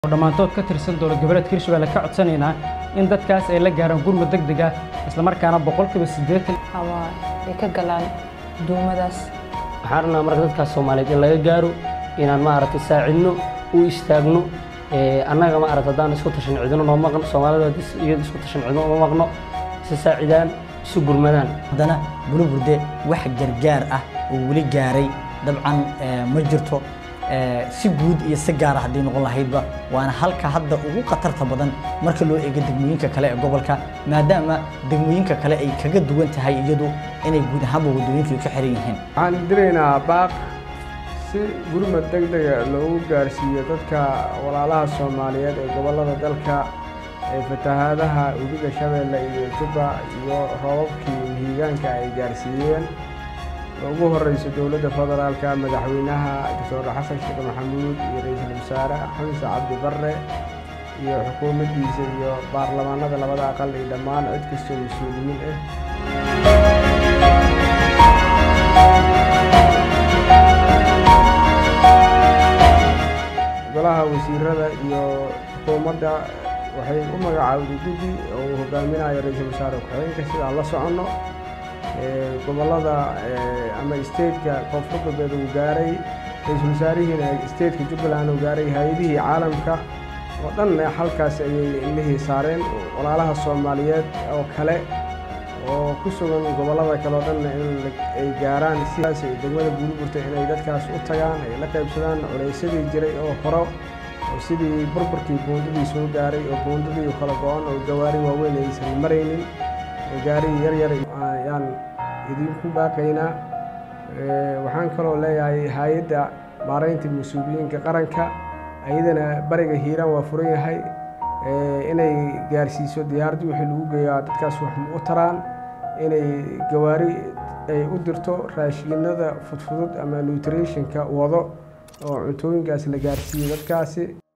dhammaantood ka tirsan dowlad goboleedka hirshabelle ka codsanaynaa in dadkaas ay la gaaraan gurmud deg deg ah islamarkaana boqolkiiba siddeetan ama ay ka galaan duumadaas waxaan rabnaa marka dadkaas soomaaliyeed in laga gaaro inaan maaragtay saacidno u istaagno annaga maaragta haddaan isku tashan cidino noo maqno soomaalida iyada isku tashan cidino uma maqno isa saacidaan isu gurmadaan haddana buluburde wax gargaar ah oo weli gaaray dabcan ma jirto si guud iyo si gaara haddii noqon lahaydba waana halka hadda ugu khatarta badan marka loo eego degmooyinka kale ee gobolka maadaama degmooyinka kale ay kaga duwan tahay iyadu inay guud ahaanba waddooyinka ka xiran yihiin waxaan diraynaa baaq si gurmad deg dega loogu gaarsiiyo dadka walaalaha soomaaliyeed ee gobollada dalka ee fatahaadaha webiga shabeelle iyo jubba iyo roobabkii mihigaanka ay gaarsiiyeen ugu horeyso dowladda federaalka madaxweynaha doctor xasan sheekh maxamuud iyo ra-iisul wasaare xamse cabdi barre iyo xukuumaddiisa iyo baarlamaanada labada aqal iyo dhammaan cid kastoo mas-uuliyiin ah golaha wasiirada iyo xukuumadda waxay u magacaawday guddi oo uu hogaaminayo ra-iisul wasaare ku-xigeenka sidaan la soconno gobollada ama stateka koonfur galbeed uu gaaray ra-iisul wasaarihiina stateka jubbaland uu gaaray hay-adihii caalamka oo dhanna halkaas ayay ilmihii saareen walaalaha soomaaliyeed oo kale oo ku sugan gobollada kale oo dhanna in ay gaaraan sidaas degmada buuliburta inay dadkaas u tagaan ay la qaybsadaan culaysadii jiray oo horo oo sidii burburkii buundadii soo gaaray oo buundadii kala go-an oo gawaari waaweyn aysan maraynin oo gaari yar yar ayaan idinku baaqaynaa waxaan kaloo leeyahay hay-adda maaraynta mas-uuliyiinka qaranka ayadana bariga hiiraan waa furan yahay inay gaarsiiso diyaaradii wixii lagu geeyaa dadkaas wax ma u taraan inay gawaari ay u dirto raashiinada fudfudud ama nutritionka wado oo cuntooyinkaas la gaarsiiyo dadkaasi